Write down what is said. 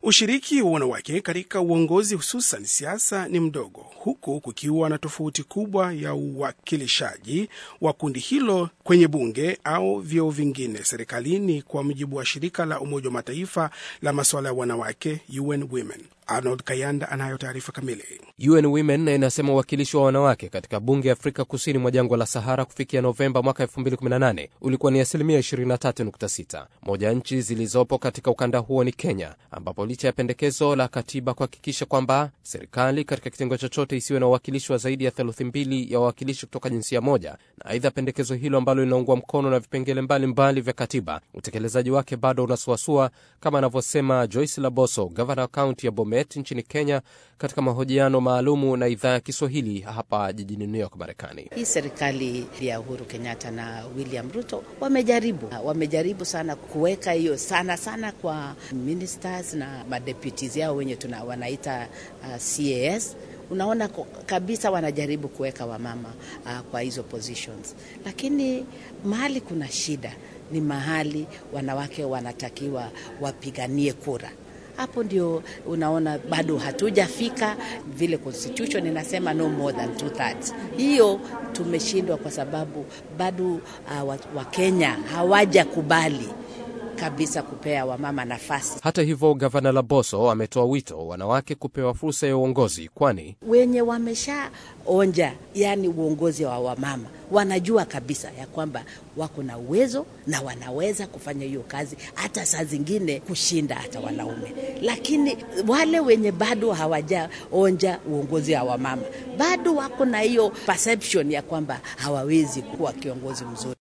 Ushiriki wa wanawake katika uongozi hususan siasa ni mdogo, huku kukiwa na tofauti kubwa ya uwakilishaji wa kundi hilo kwenye bunge au vyeo vingine serikalini, kwa mujibu wa shirika la Umoja wa Mataifa la masuala ya wanawake UN Women. Arnold Kayanda anayo taarifa kamili. UN Women inasema uwakilishi wa wanawake katika bunge ya Afrika kusini mwa jangwa la Sahara kufikia Novemba mwaka 2018 ulikuwa ni asilimia 23.6. Moja ya nchi zilizopo katika ukanda huo ni Kenya, ambapo licha ya pendekezo la katiba kuhakikisha kwamba serikali katika kitengo chochote isiwe na uwakilishi wa zaidi ya theluthi mbili ya wawakilishi kutoka jinsia moja, na aidha pendekezo hilo ambalo linaungwa mkono na vipengele mbalimbali vya katiba, utekelezaji wake bado unasuasua, kama anavyosema Joyce Laboso, gavana wa kaunti ya Bomet nchini Kenya, katika mahojiano maalumu na idhaa ya Kiswahili hapa jijini New York, Marekani. Hii serikali ya Uhuru Kenyatta na William Ruto wamejaribu wamejaribu sana kuweka hiyo sana sana kwa ministers na madeputies yao wenye tuna wanaita uh, CAS unaona kabisa wanajaribu kuweka wamama uh, kwa hizo positions, lakini mahali kuna shida ni mahali wanawake wanatakiwa wapiganie kura hapo ndio unaona bado hatujafika vile constitution inasema no more than two thirds. Hiyo tumeshindwa kwa sababu bado uh, Wakenya hawajakubali kabisa kupea wamama nafasi. Hata hivyo, gavana Laboso ametoa wito wanawake kupewa fursa ya uongozi, kwani wenye wameshaonja yani uongozi wa wamama wanajua kabisa ya kwamba wako na uwezo na wanaweza kufanya hiyo kazi, hata saa zingine kushinda hata wanaume. Lakini wale wenye bado hawajaonja uongozi wa wamama bado wako na hiyo perception ya kwamba hawawezi kuwa kiongozi mzuri.